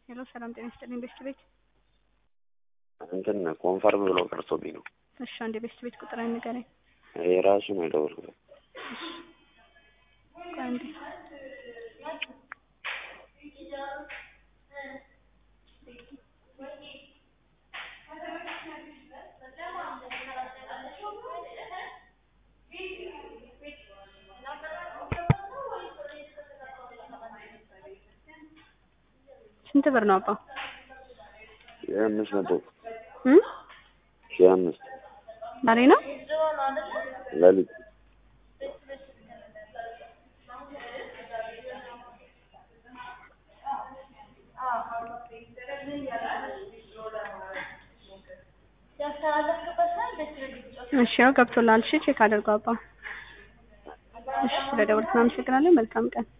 ሄሎ ሰላም ጤና ይስጥልኝ ቤስት ቤት። እንትን ኮንፈርም ብሎ ቀርቶብኝ ነው። እሺ አንድ የቤስት ቤት ቁጥር ንገረኝ። የራሱ ነው የደወልኩት። ቆይ አንዴ ስንት ብር ነው አባ? ሺህ አምስት መቶ እ ሺህ አምስት ዛሬ ነው ሌሊት እሺ ያው ገብቶላል። እሺ ቼክ አድርገው አባ። እሺ ስለደወልክ አመሰግናለሁ። መልካም ቀን